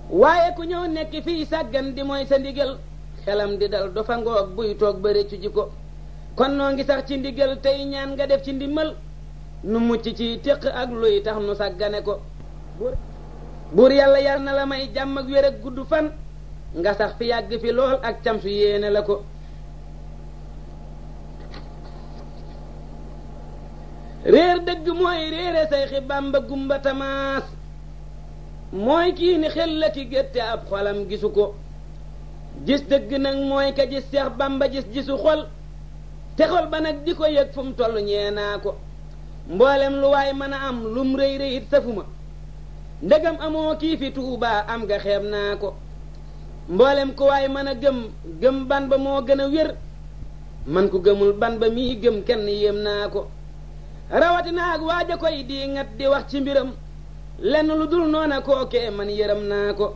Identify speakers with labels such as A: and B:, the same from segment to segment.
A: waaye ku ñëw nekk fii sàggan di mooy sa ndigal xelam di dal du fa ngoog buy toog ba réccu ji ko kon noo ngi sax ci ndigal tey ñaan nga def ci ndimmal nu mucc ci téq ak luy tax nu sàggane ko buur yàlla yar na la may jàmm ak wér ak gudd fan nga sax fi yàgg fi lool ak cam su yéene la ko réer dëgg mooy réere say xi bàmba gumba tamaas mooy kii ni xel la ki gétte ab xolam gisu ko gis dëgg nag mooy ka gis seex bàmba gis gisu xol te xol ba nag di ko yëg fu mu toll ñee naa ko mboolem lu waay mën a am lum rëy rëyit safuma ndegam amoo kii fi tuubaa am nga xeeb naa ko mboolem ku waay mën a gëm gëm ban ba moo gën a wér man ku gëmul ban ba mii gëm kenn yéem naa ko rawatina ak waaja koy di ngat di wax ci mbiram lenn lu dul noona kookee man yërëm naa ko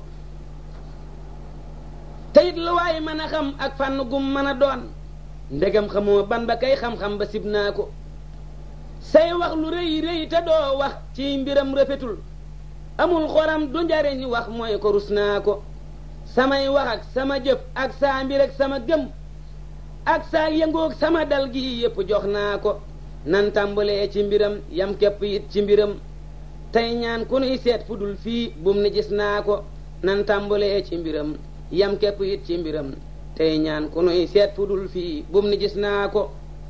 A: teyit lu waay mën a xam ak fànn gum mën a doon ndegam xamoo ban ba kay xam-xam ba sib naa ko say wax lu rëy rëy te doo wax ci mbiram rafetul amul xoram du njariñ wax mooy ko rus naa ko samay wax ak sama jëf ak saa mbir ak sama gëm ak saa yëngoog sama dal gi yépp jox naa ko nan tàmbalee ci mbiram yam képp it ci mbiram tey ñaan ku nuy seet fu dul fii bum ni gis naa ko nan tàmbalee ci mbiram yam képp it ci mbiram tey ñaan ku nuy seet fu dul fii bum ni gis naa ko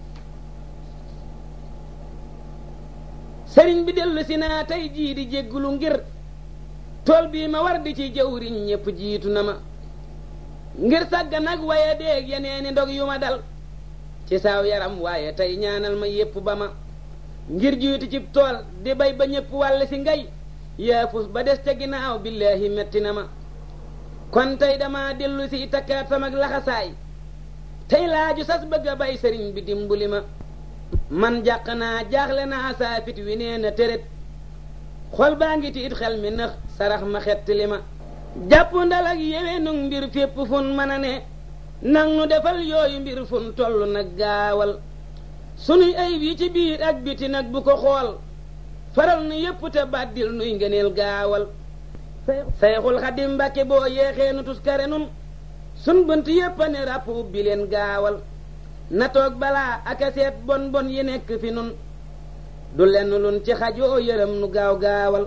A: sëriñ bi dellu si naa tey jii di jéggulu ngir tool bii ma war di ci jëwriñ ñépp jiitu na ma ngir sàgga nag waye déeg yeneeni ndog yu ma dal ci saaw yaram waaye tey ñaanal ma yépp ba ma ngir jiitu ci tool di bay ba ñépp wàll si ngay yaafus ba des ca ginnaaw billaahi metti na ma kon tey dama dellu si takkaat sama laxasaay tey laaju sas bëgg a bay sëriñ bi dimbali ma man jàq naa jaaxle naa saa fit wi nee na tërét xol baa ngi tiit xel mi nëx sarax ma xett li ma jàpp ndal ak yewe nu mbir fépp fun mën a ne nang nu defal yooyu mbir fun toll nag gaawal sunuy ayib yi ci biir ak biti nag bu ko xool faral nu yépp te bàddil nuy ngëneel gaawal sayxul xadim mbàkke boo yeexee nu tuskare nun sun bënt yépp a ne ràpp ubbi leen gaawal na toog balaa ak a seet bon bon yi nekk fi nun du lenn lun ci xajoo yërëm nu gaaw gaawal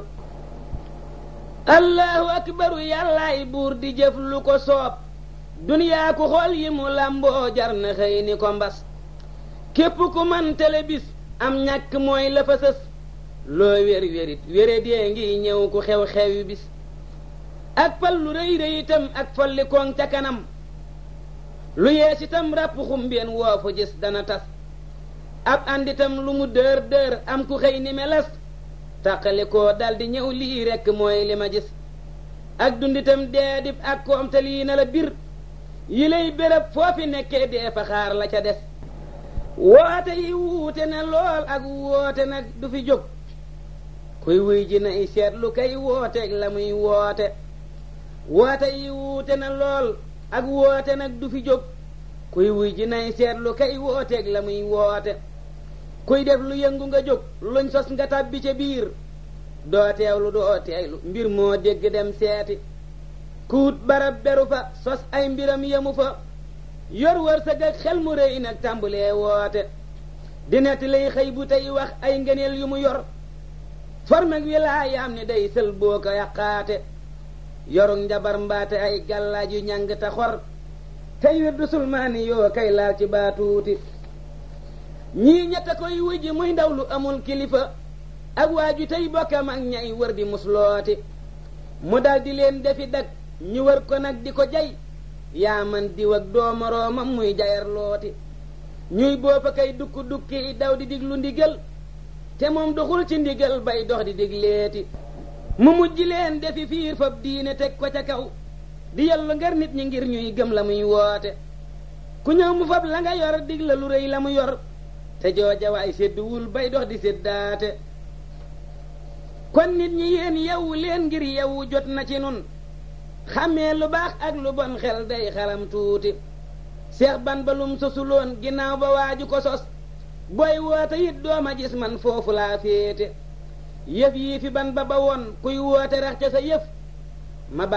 A: allahu akbaru yàllaay buur di jëf lu ko soob duniyaa ku xool yi mu làmboo jar na xëy ni ko mbas képp ku man tele bis am ñàkk mooy la fa sës loo wér wérit wére dee ngi ñëw ku xew xewi bis ak fal lu rëy rëy itam ak folli koŋ ca kanam lu yees itam ràpp xumbeen woo fu gis dana tas ab ànditam lu mu dër dër am ku xëy ni meles tàqali koo daldi ñëw lii rekk mooy li ma gis ak dunditam dee dib ak koom te lii na la bir yi lay béréb foofi nekkee dee fa xaar la ca des woote yi wuute na lool ak woote nag du fi jóg kuy wuy ji nay seetlu kay wooteeg la muy woote woote yi wuute na lool ak woote nag du fi jóg kuy wuy ji nay seetlu kay wooteeg la muy woote kuy def lu yëngu nga jóg luñ sos nga tàbbi ca biir doo teewlu doo teeylu mbir moo dégg dem seeti kuut barab beru fa sos ay mbiram yemu fa yor wërsëg ak xel mu rëy nag tàmbalee woote di nett lay xëy bu tey wax ay ngëneel yu mu yor formeg wilaayaam ni day sël boo ko yàqaate yorug njabar mbaate ay gàllaaj yu ñàng te xor tey wirdu sulmaani yoo kay laal ci baatuuti ñii ñett koy wujji muy ndaw lu amul kilifa ak waaju tey bokkam ak ñay wër di muslooti mu dal di leen defi dag ñu wër ko nag di ko jay yaa man diw ak doomoroomam muy jayar looti ñuy boofa kay dukk dukki daw di diglu ndigal te moom doxul ci ndigal bay dox di digleeti mu mujj leen defi fiir fab diine teg ko ca kaw di yellu ngar nit ñi ngir ñuy gëm la muy woote ku ñëw mu fab la nga yor dig la lu rëy la mu yor te jooja waay sédduwul bay dox di séddaate kon nit ñi yéen yewwu leen ngir yewwu jot na ci nun xàmmee lu baax ak lu bon xel day xalam tuuti seex ban ba lum sosuloon ginnaaw ba waaju ko sos booy woote it dooma gis man foofu laa féete yëf yii fi ban ba ba woon kuy woote rax ca sa yëf ma